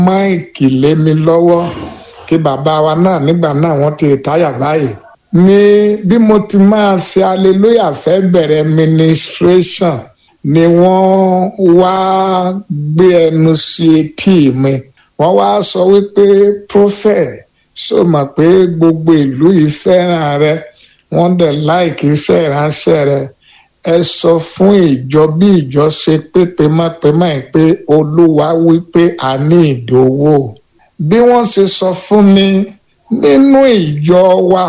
máìkì lé mi lọ́wọ́ kí bàbá wa náà nígbà náà wọ́n ti táyà báyìí ní bí mo ti máa ṣe hallelujah fẹ́ bẹ̀rẹ̀ ministration ni wọ́n wá gbé ẹnu sí etí mi wọ́n wá sọ wípé prophet ṣó mọ̀ pé gbogbo ìlú yìí fẹ́ràn rẹ wọ́n dẹ̀ láìkí iṣẹ́ ìránṣẹ́ rẹ ẹ sọ fún ìjọ bí ìjọ ṣe pé pèmápèmá ẹ pé olúwa wípé a ní ìdòwò bí wọ́n ṣe sọ fún mi nínú ìjọ wa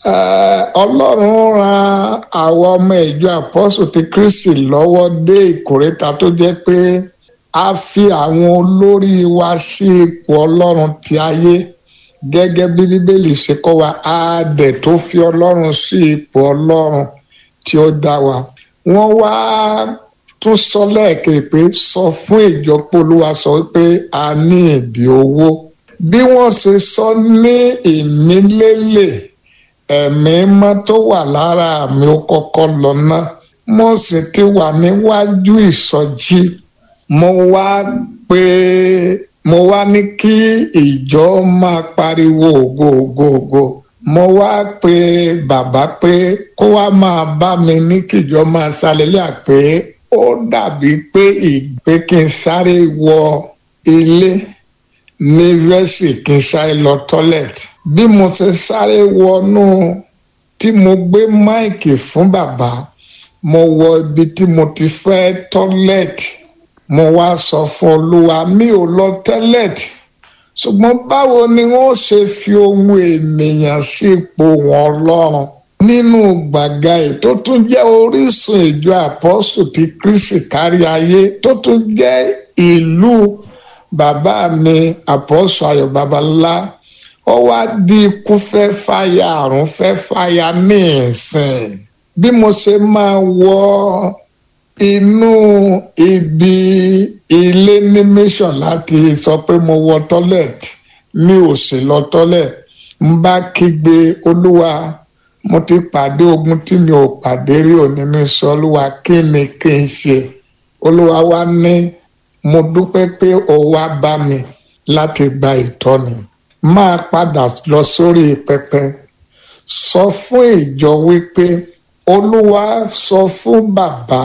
ọlọ́run ran àwọn ọmọ ìjọ àpọ́sù ti kristi lọ́wọ́ dé ìkórèta tó jẹ́ pé a fi àwọn olórí wa sí ipò ọlọ́run ti ayé gẹ́gẹ́ bí bíbélì ṣe kọ́ wa á dẹ̀ tó fi ọlọ́run sí ipò ọlọ́run tí ó dá wa wọ́n wá tún sọ lẹ́ẹ̀kẹ́ pé sọ fún ìjọ polúwa sọ wípé a ní ìdí owó bí wọ́n ṣe sọ ní ìmílélẹ̀ ẹ̀mí mọ́ tó wà lára mi ó kọ́kọ́ lọ ná mo sì ti wà níwájú ìsọjí mo wá pé mo wá ní kí ìjọ máa pariwo ògo ògo ògo mo wá pe bàbá pé kó wá máa bá mi ní kíjọ máa ṣàlélẹ́à pé ó dàbí pé ìgbé kí n sáré wọ ilé ní vẹ́sì kí n sáré lọ tọ́lẹ̀tì bí mo ṣe sáré wọnú tí mo gbé máìkì fún bàbá mo wọ ibi tí mo ti fẹ́ tọ́lẹ̀tì mo wá sọ fún olúwa mi ò lọ tẹ́lẹ̀tì ṣùgbọ́n báwo ni wọ́n ṣe fi ohun ènìyàn sí ipò wọn lọ́rùn nínú gbàgà yìí tó tún jẹ́ orísun ìjọ àpọ́sù ti kristi kárí ayé tó tún jẹ́ ìlú bàbá mi àpọ́sù ayọ̀ babalá ó wá di ikú fẹ́ fàyà àrùn fẹ́ fàyà ní ìsìn bí mo ṣe máa wọ inú ibi ilé ní mission láti sọ pé mo wọ tọ́lẹ̀tì mi ò sì lọ tọ́lẹ̀tì ń bá kígbe olúwa mo ti pàdé ogun tí mi ò pàdé rí òní mi sọ olúwa kí ni kí n ṣe olúwa wá ní mo dúpẹ́ pé o wá bá mi láti gba ìtọ́ni máa padà lọ sórí pẹpẹ sọ fún ìjọ wípé olúwa sọ fún bàbá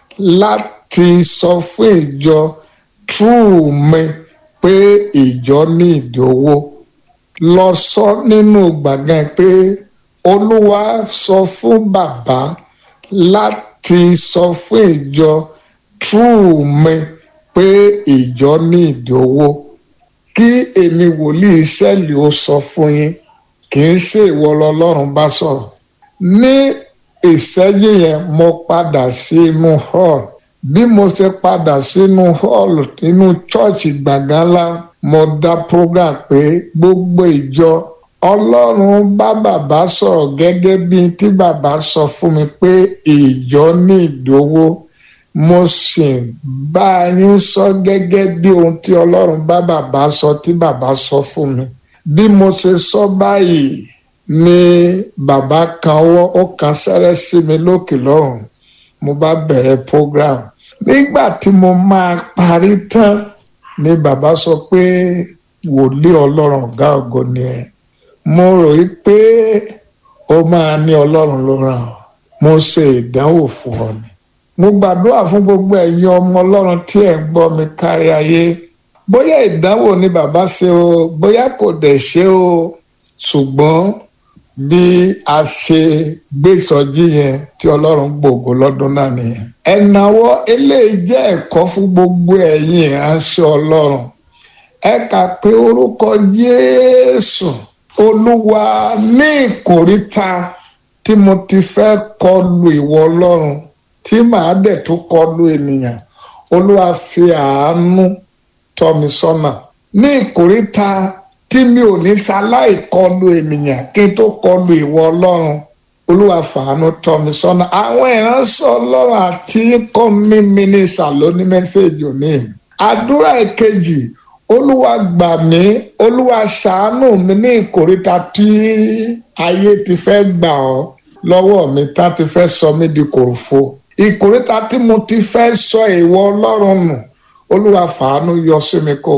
láti sọ fún ìjọ true mi pé ìjọ ní ìdówó lọ sọ nínú gbàngàn pé olúwa sọ fún bàbá láti sọ fún ìjọ true mi pé ìjọ ní ìdówó kí èmi wòlíì sẹ́ẹ̀lì ó sọ fún yín kì í ṣe ìwọ lọlọ́run bá sọ̀rọ̀ ní ìṣẹ́jú yẹn mo padà sínú hall bí mo ṣe padà sínú hall nínú chọ́ọ̀chì gbàgánlá mo dá program pé gbogbo ìjọ ọlọ́run bá bàbá sọ̀rọ̀ gẹ́gẹ́ bí tí bàbá sọ fún mi pé ìjọ ní ìdówó mo sì bá yín sọ gẹ́gẹ́ bí ohun tí ọlọ́run bá bàbá sọ tí bàbá sọ fún mi bí mo ṣe sọ báyìí ni bàbá kan ọwọ́ ó kan sẹ́rẹ́ sí mi lókè lọ́rùn mo bá bẹ̀rẹ̀ program nígbà tí mo máa parí tán ni bàbá sọ pé wòlíì ọlọ́run ọ̀gá ògo ni ẹ mo rò í pé ó máa ní ọlọ́run ló ràn ọ́ mo ṣe ìdánwò fún ọ ni mo gbàdúrà fún gbogbo ẹ̀yin ọmọ ọlọ́run tí ẹ̀ ń gbọ́ mi kárí ayé bóyá ìdánwò ni bàbá ṣe o bóyá kò dẹ̀ ṣe o ṣùgbọ́n bí a ṣe gbé ìsọjí yẹn tí ọlọ́run gbòògò lọ́dún náà nìyẹn. ẹ̀nàwọ́ eléyìí jẹ́ ẹ̀kọ́ fún gbogbo ẹ̀yin ìránṣẹ́ ọlọ́run ẹ kà pé orúkọ Jésù olúwa ní ìkóríta tí mo ti fẹ́ kọlu ìwọ ọlọ́run tí màá dẹ̀ tó kọlu ènìyàn olúwa fi àánú tọ́ mi sọ́nà ní ìkóríta tí mi ò ní ṣaláì kọlu ènìyàn kí n tó kọlu ìwọ ọlọ́run olúwa fàánú tọ́ mi sọ́nà àwọn ìránṣẹ́ ọlọ́run àti kọ́ mi mínísà ló ní mẹ́sẹ̀gì òní àdúrà ìkejì olúwa gbà mí olúwa ṣàánú mi ní ìkóríta tí ayé ti fẹ́ gbà ọ́ lọ́wọ́ mi tá ti fẹ́ sọ mí di kòròfo ìkóríta tí mo ti fẹ́ sọ ìwọ ọlọ́run nù olúwa fàánú yọ sí mi kó